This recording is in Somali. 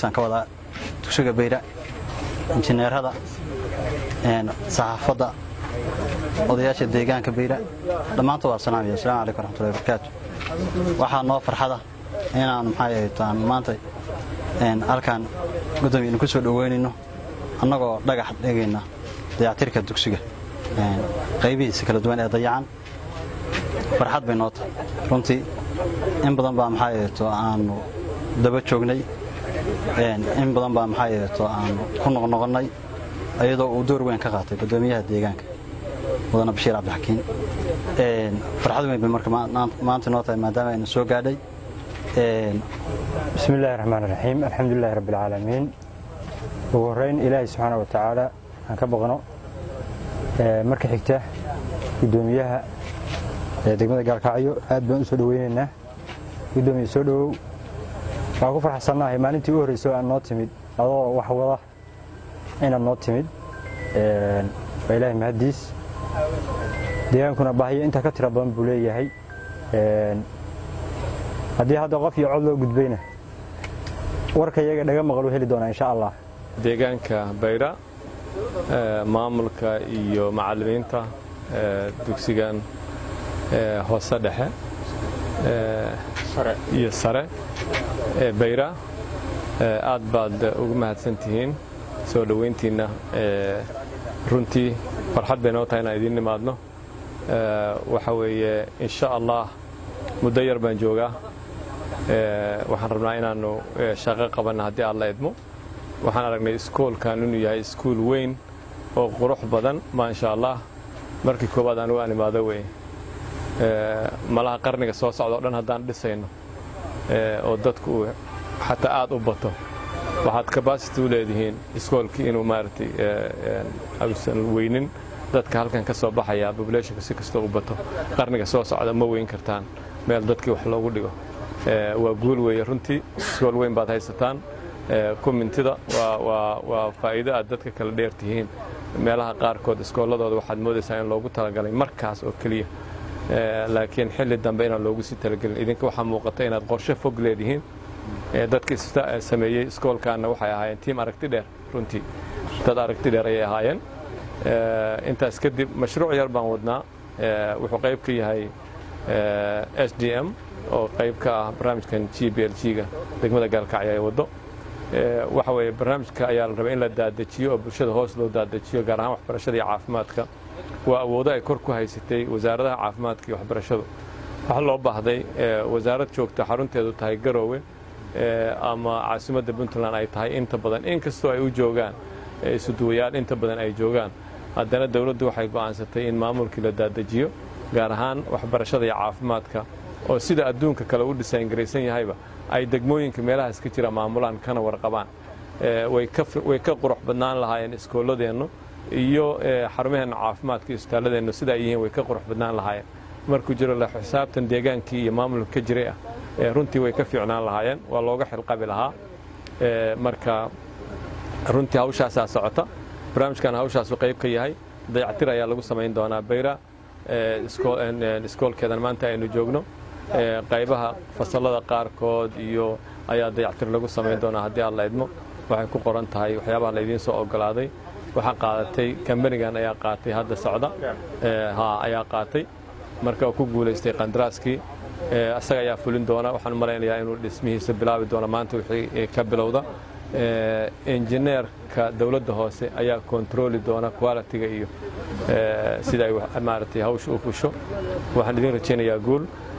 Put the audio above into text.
joogtaan ka wadaa dugsiga bayra injineerada saxaafadda odayaasha deegaanka bayra dhammaantood waa salaamaya assalamu calaykum waraxmatullahi wabarakaatu waxaa noo farxada inaan maxay ahaytaan maanta halkaan gudoomiya idinku soo dhoweynayno annagoo dhagax dhegayna dayactirka dugsiga qaybihiisa kala duwan ee dayacan farxad bay noo tahay runtii in badan baa maxay ahayto aanu daba joognay in badan baa maxay ahayto aanu ku noqnoqonnay iyadoo uu door weyn ka qaatay gudoomiyaha deegaanka mudane bashiir cabdixakiin farxad weyn bay marka maanta noo tahay maadaama aynu soo gaadhay bismi illaahi raxmaan raxiim alxamdulilahi rabbi alcaalamiin ugu horrayn ilaahay subxaana wa tacaala aan ka baqno marka xigta guddoomiyaha degmada gaalkacyo aad baan u soo dhoweynaynaa guddoomiye soo dhowow waxaan ku farxsannahay maalintii u horreysa oo aad noo timid adoo wax wada inaad noo timid waa ilaahay mahaddiis deegaankuna baahiyo intaa ka tira badan buu leeyahay haddii hadda qof iyo cod loo gudbayna warka iyaga dhaga maqal u heli doonaa insha allah deegaanka bayra maamulka iyo macallimiinta dugsigan hoose dhexe iyo sare ee bayra aad baad ugu mahadsan tihiin soo dhoweyntiinna runtii farxad bay noo tahay inaan idiin nimaadno waxa weeye insha allah muddo yar baan joogaa waxaan rabnaa inaannu shaqo qabanna haddii aad la idmo waxaan aragnay iskoolkan inuu yahay iskuul weyn oo qurux badan maasha allah markii koowaad anugu aan imaado wey malaha qarniga soo socda o dhan haddaan dhisayno oo dadku uu xataa aad u bato waxaad kabasity u leedihiin iskoolkii inuu maaragtay ausan weynin dadka halkan ka soo baxaya populationka si kastoo u bato qarniga soo socda ma weyn kartaan meel dadkii wax loogu dhigo waa guul weeye runtii iskool weyn baad haysataan kumintida waa faa'iido aad dadka kala dheer tihiin meelaha qaarkood iskoolladooda waxaad moodaysaa in loogu talagalay markaas oo keliya laakiin xilli dambe inaan loogu sii talagelin idinka waxaa muuqata inaad qorshe fog leedihiin dadka sameeyey iskoolkaanna waxay ahaayeen tiim aragti dheer runtii dad aragti dheer ayay ahaayeen intaas kadib mashruuc yar baan wadnaa wuxuu qayb ka yahay s d m oo qayb ka ah barnaamijkan g b l g-ga degmada gaalkacyo ay waddo waxa weeye barnaamijka ayaa la rabay in la daadajiyo oo bulshada hoos loo daadajiyo gaar ahaan waxbarashada iyo caafimaadka waa awoodo ay kor ku haysatay wasaaradaha caafimaadka iyo waxbarashadu waxaa loo baahday wasaarad joogta xarunteedu tahay garoowe ama caasimadda puntland ay tahay inta badan inkastoo ay u joogaan isuduwayaal inta badan ay joogaan haddana dowladdu waxay go'aansatay in maamulkii la daadajiyo gaar ahaan waxbarashada iyo caafimaadka oo sida adduunka kale u dhisayngaraysan yahayba ay degmooyinka meelahaas ka jira maamulaan kana warqabaan way ka qurux badnaan lahaayeen iskoolladeennu iyo xarumaheenna caafimaadka iyo isbitaalladeennu sida ay yihiin way ka qurux badnaan lahaayeen markuu jiro la xisaabtan deegaankii iyo maamulka ka jiray ah runtii way ka fiicnaan lahaayeen waa looga xilqabi lahaa marka runtii hawshaasaa socota barnaamijkan hawshaasu qayb ka yahay dayactir ayaa lagu samayn doonaa bayra iskoolkeedan maanta aynu joogno qaybaha fasallada qaarkood iyo ayaa dayactir lagu samayn doonaa haddii aad la idmo waxay ku qoran tahay waxyaabaha laydiin soo ogolaaday waxaa qaadatay kambanigan ayaa qaatay hadda socda ha ayaa qaatay marka uu ku guulaystay qandaraaskii isaga ayaa fulin doona waxaan u malaynayaa inuu dhismihiisa bilaabi doono maanta wixii ka bilowda injineerka dowladda hoose ayaa kontarooli doona qualitiga iyo sida ay maaragtay hawsha u fusho waxaan idin rajaynayaa guul